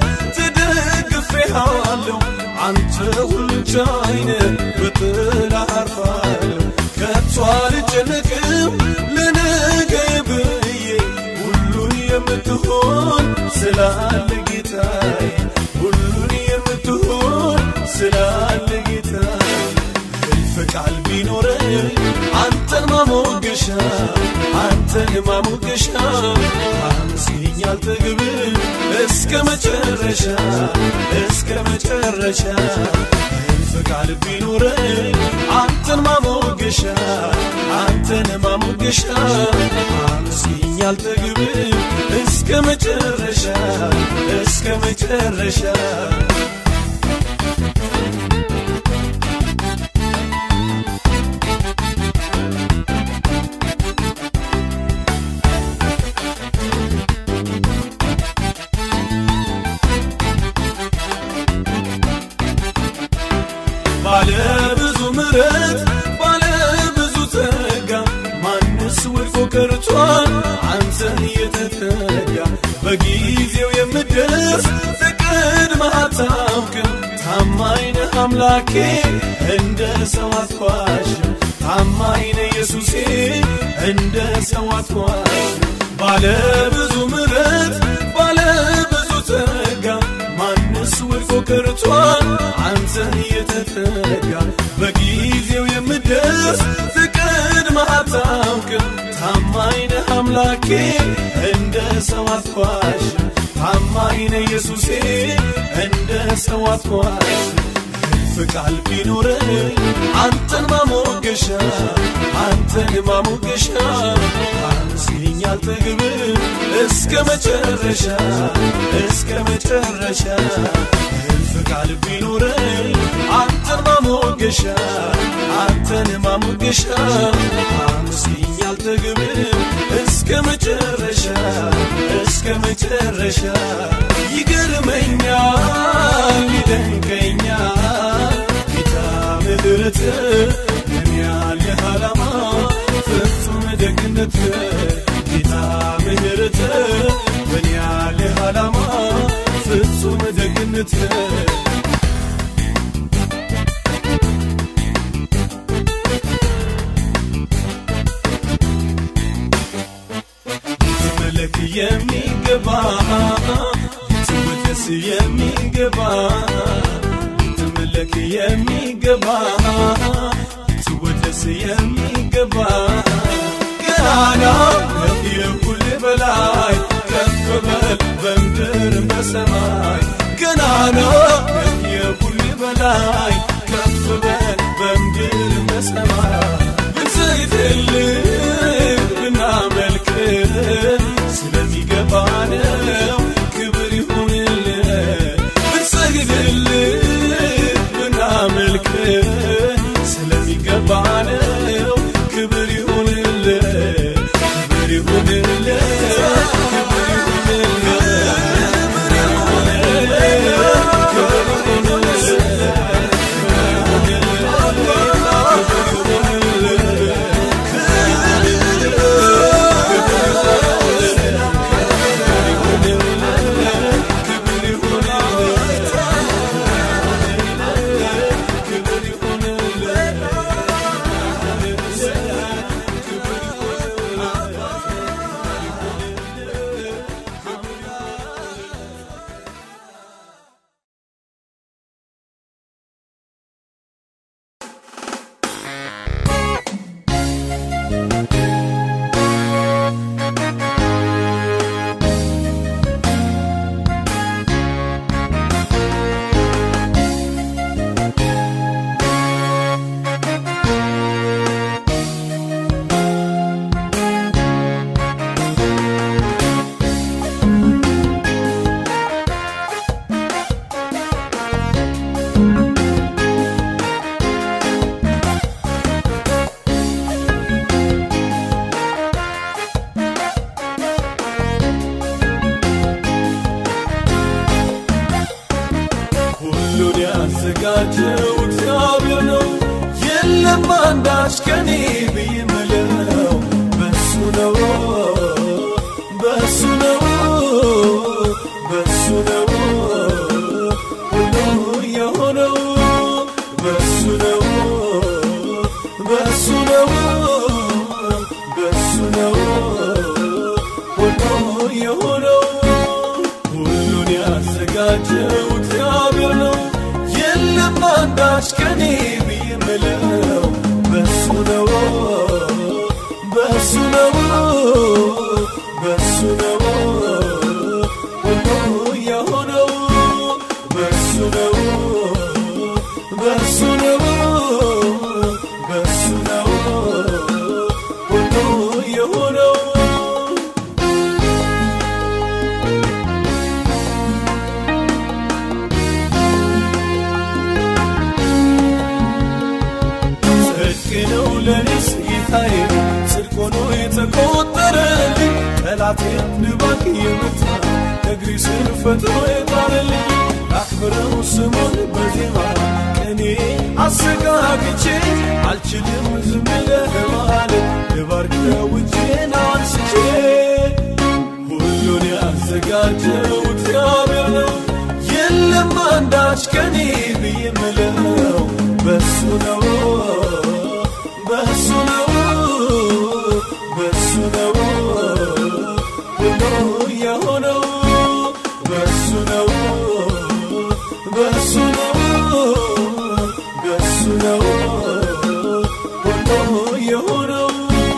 ተደግፌሃለሁ አንተ ሁሉን ቻይ ነህ በጥላ አርፋለሁ ከቶ አልጨነቅም ለነገዬ ብዬ ሁሉን የምትሆን ስላለ ጌታዬ ሁሉን የምትሆን ስላለ ጌታዬ እልፍ ቃል ቢኖረኝ አንተን ማሞገሻ አንተን ማሞገሻ አመስግኝ አልጠግብም እስከ መጨረሻ እስከ መጨረሻ እልፍ ቃል ቢኖረኝ አንተን ማሞገሻ አንተን ማሞገሻ አመስግኝ አልጠግብም እስከ መጨረሻ እስከ መጨረሻ ባለ ብዙ ምረት ባለ ብዙ ጸጋ ማንስ ወድቆ ቀርቷል አንተን የተጠጋ በጊዜው የምደርስ ተቀድመህ አታውቅም ታማኝ ነህ አምላኬ እንደ ሰው አትዋሽም ታማኝ ነህ ኢየሱሴ እንደ ሰው አትዋሽም ባለ ብዙ ምረት ባለ ብዙ ጸጋ ማንስ ወድቆ ቀርቷል አንተን የተጠጋ በጊዜው የምደርስ ትቀድመህ አታውቅም ታማኝ ነህ አምላኬ እንደ ሰው አትዋሽም ታማኝ ነህ ኢየሱሴ እንደ ሰው አትዋሽም እልፍ ቃል ቢኖረኝ አንተን ማሞገሻ አንተን ማሞገሻ አመስግኝ አልጠግብም እስከ መጨረሻ እስከ መጨረሻ እልፍ ቃል ቢኖረኝ አንተን ማሞገሻ አንተን ማሞገሻ አመስግኝ አልጠግብም እስከ መጨረሻ እስከ መጨረሻ ይገርመኛል ይደንቀኛል ጌታ ምሕረት ምን ያለህ ዓላማ ፍጹም ደግነት ጌታ ምሕረት ምን ያለህ ዓላማ ፍጹም ደግነት ልትመለክ የሚገባ ልትወደስ የሚገባ ልትመለክ የሚገባ ልትወደስ የሚገባ ገናና የሁል በላይ ከፍ በል በምድር በሰማይ ገናና የሁል በላይ ከፍ በል በምድር በሰማይ ብንሰግድልህ ብናመልክ ስለሚገባ ነው ክብር ይሁንልህ ብንሰግድልህ ብናመልክ ስለሚገባ ነው ክብር ይሁንልህ ክብር ይሁንልህ ክብር ይሁንልህ ያዘጋጀው እግዚአብሔር ነው። የለም አንዳች ከኔ ብዬ ምለው በሱ ነው በሱ ነው በሱ ነው ሁሉ የሆነው በሱ ነው በሱ ነው በሱ ነው ሁሉ የሆነው ሁሉን ያዘጋጀው እግዚአብሔር ነው። የለም አንዳች ከኔ ብዬ ምለው በሱ ነው በሱ ነው በሱ ነው ሁሉ የሆነው በሱ ነው በሱ ነው በሱ ነው ሁሉ የሆነው ጽድቅ ነው ለኔስ ጌታዬ ጽድቅ ሆኖ የተቆጠረልኝ ጠላቴን ድባቅ የመታ እግሪ ስር ፈጥኖ የጣለልኝ አክብረው ስሙን በዜማ ቅኔ አሰጋግቼ አልችልም ዝም ለማለት ልባርከው እጄን አንስቼ ሁሉን ያዘጋጀው እግዚአብሔር ነው። የለም አንዳች ከኔ ብዬ ምለው በሱ ነው በሱ ነው በሱ ነው ሁሉ የሆነው በሱ ነው በሱ ነው በሱ ነው ሁሉ የሆነው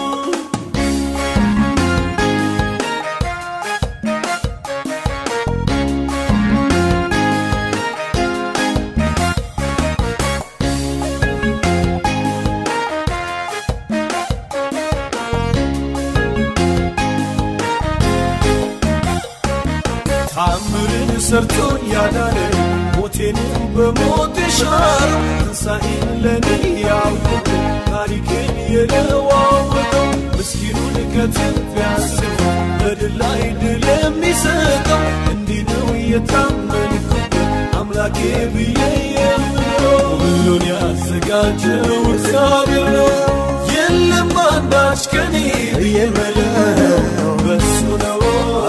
ታምርን ሰርቶ ያዳነ ሞቴን በሞት የሻረው ትንሣኤን ለኔ ያወቀ ታሪኬን የለዋወጠው ምስኪኑን ከትቢያ አንስቶ በድል ላይ ድል የሚሰጠው እንዲህ ነው የታመንኩት አምላኬ ብዬ የምለው ሁሉን ያዘጋጀው እግዚአብሔር ነው። የለም አንዳች ከኔ ብዬ ምለው በሱ ነው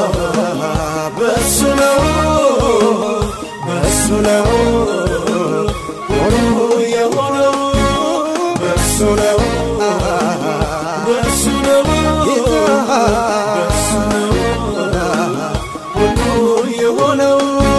በሱ ነው በሱ ነው ሁሉ የሆነው በሱ ነው በሱ ነው በሱ ነው ሁሉ የሆነው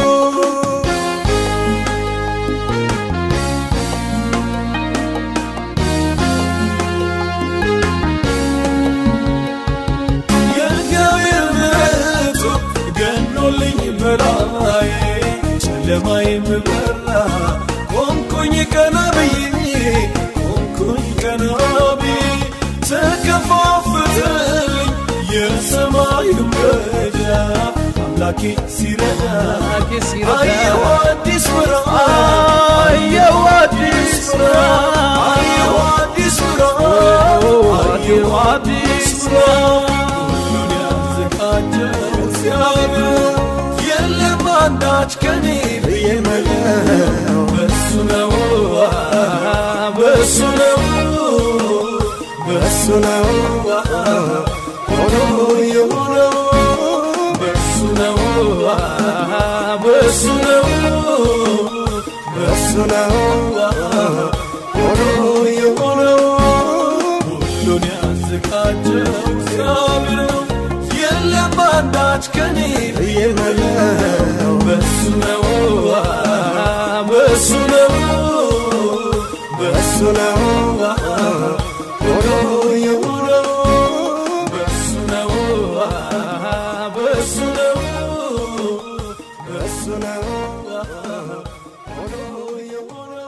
የእግዚአብሔር ምሕረቱ ገኖልኝ በላዬ ጨለማዬም በራ ቆምኩኝ ቀና ብዬ ቆምኩኝ ቀና ብዬ ተከፋፈተልኝ የሰማዩ ደጃፍ አምላኬ ሲረዳ አየሁ አዲስ ብርሃን አየሁ አዲስ ብርሃን አየሁ አዲስ ብርሃን አየሁ አዲስ ብርሃን ሁሉን ያዘጋጀው እግዚአብሔር የለም አንዳች ከኔ ብዬ ምለው በሱ ነው በሱ ነው በሱ ነው ሆኖ የሆነው በሱ ነው በሱ ነው በሱ ነው ሆኖ የሆነው ሁሉን ያዘጋጀው እግዚአብሔር ነው። የለም አንዳች ከኔ ብዬ ምለው በሱ ነው በሱ ነው በሱ ነው ሆኖ የሆነው በሱ ነው በሱ ነው በሱ ነው ሆኖ የሆነው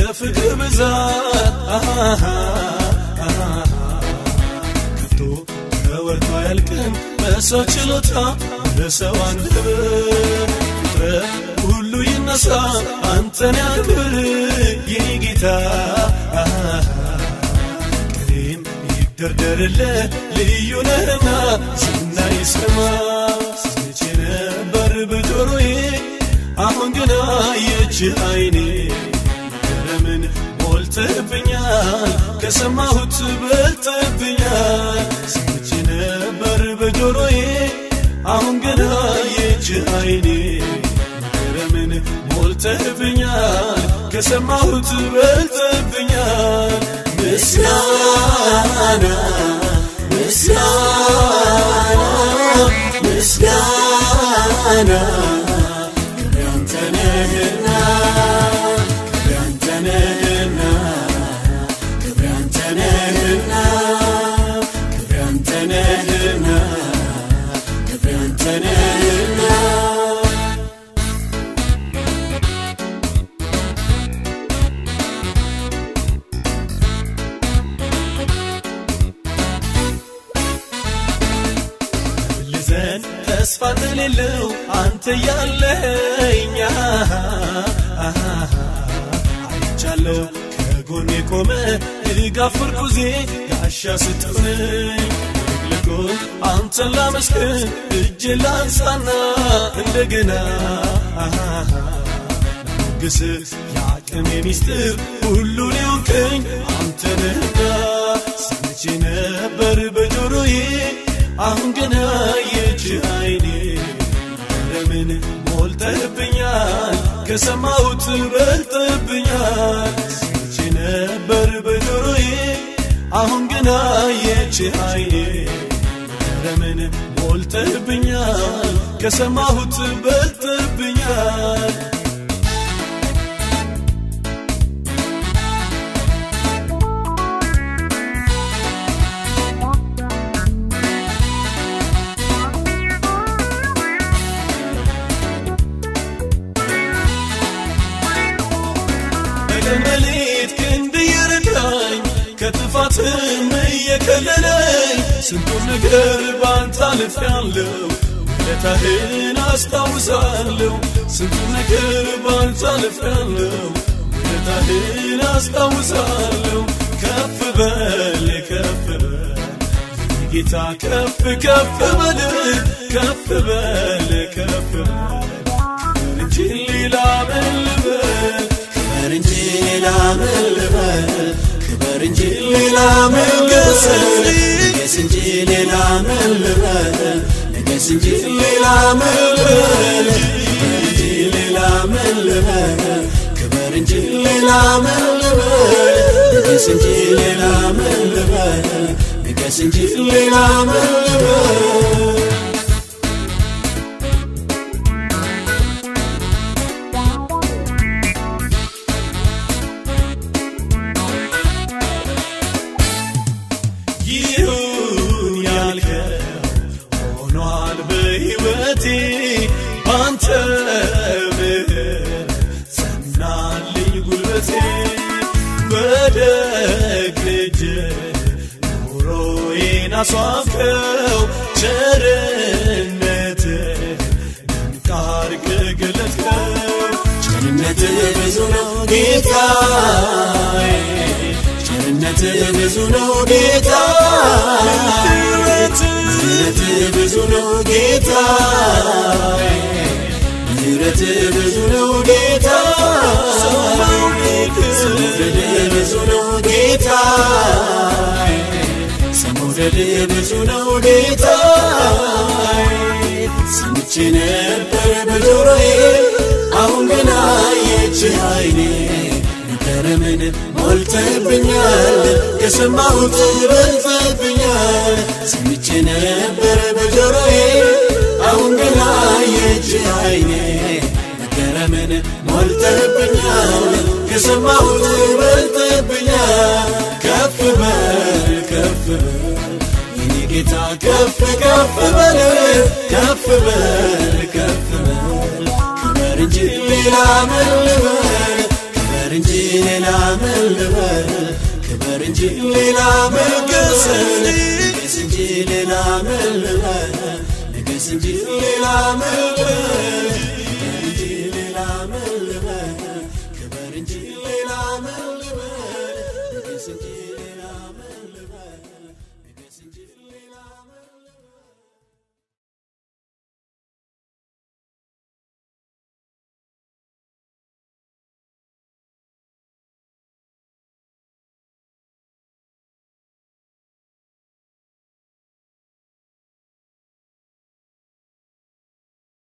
የፍቅር ብዛት አሃሃ ከፍቶ ተወርቶ አያልቅም በሰው ችሎታ በሰው አንደበት ፍጥረት ሁሉ ይነሳ አንተን ያክብር የኔ ጌታ ቀኔም ይደርደርልህ ልዩ ነህና ዝና ይሰማ ስንቼ ነበር በጆሮዬ አሁን ግን አየች አይኔ ገረምን ሞልተብኛል ከሰማሁት በልጥብኛል ስንቼ ነበር በጆሮዬ አሁን ግን አየች አይኔ ገረምን ሞልተብኛል ከሰማሁት በልጥብኛል ምስጋና ምስጋና ምስጋና ክብር ያንተ ነህና ክብር ያንተ ነህና ክብር ያንተ ነህና ክብር ያንተ ነህና ክብር ያንተ ነህና ልዘን ተስፋ እንደሌለው አንተ ያለኛ አይቻለው ከጎኔ ቆመ ድጋፍ ምርኩዜ ጋሻ ስትሆነኝ ልቅልቆ አንተን ላመስግን እጅ ላንሳና እንደገና ግስ የአቅሜ ሚስጥር ሁሉን የሆንከኝ አንተ ነህና ሰምቼ ነበር በጆሮዬ አሁን ገና የእጅ አይኔ ለምን ሞልተህብኛል ከሰማሁት በልጥብኛል ሰምቼ ነበር በጆሮዬ አሁን ገና የእጅ አይኔ ለምን ሞልተህብኛል ከሰማሁት በልጥብኛል በቀን በሌት ክንድ እየረዳኝ ከጥፋትም እየከለለኝ ስንቱን ነገር ባንተ አልፌያለሁ ውለታህን አስታውሳለሁ ስንቱን ነገር ባንተ አልፌያለሁ ውለታህን አስታውሳለሁ ከፍ በል ከፍ በል ጌታ ከፍ ከፍ በል ከፍ በል ከፍ በል ክብር እንጂ ሌላ ምን ልበል ክብር እንጂ ሌላ ምን ልበል ክብር እንጂ ሌላ ምን ልበል ንገስ እንጂ ሌላ ምን ልበል ንገስ እንጂ ሌላ ምን ልበል ክብር እንጂ ሌላ ምን ልበል ክብር እንጂ ሌላ ምን ልበል ንገስ እንጂ ሌላ ምን ልበል ንገስ እንጂ ሌላ ምን ልበል ይሁን ያልከው ሆኗል በሕይወቴ ባንተ ምሕረት ጸናልኝ ጉልበቴ በደግ ልጅ ኑሮዬን አስዋብከው ቸርነት ድንቅ አድርገህ ገለጥከው ቸርነት ብዙ ነው ጌታዬ ቸርነት ብዙ ነው ጌታ ምሕረት ብዙ ነው ጌታ ምሕረት ብዙ ነው ጌታ መውደድ ብዙ ነው ጌታ መውደድ ብዙ ነው ጌታ ሰምቼ ነበር በጆሮዬ አሁን ገና የች አይኔ ከረምን ሞልተብኛል ከሰማሁት በልጠብኛል ሰምቼ ነበር በጆሮዬ አሁን ገና የእጅ አይኔ መገረምን ሞልተብኛል ከሰማሁት በልጠብኛል ከፍ በል ከፍ በል የኔ ጌታ ከፍ ከፍ በል ከፍ በል ከፍ በል ክበር እንጂ ሌላ ምን ልበል ክበር እንጂ ሌላ ሌላ መልገስ ንገስ እንጂ ሌላ መልገስ እንጂ ሌላ መልገስ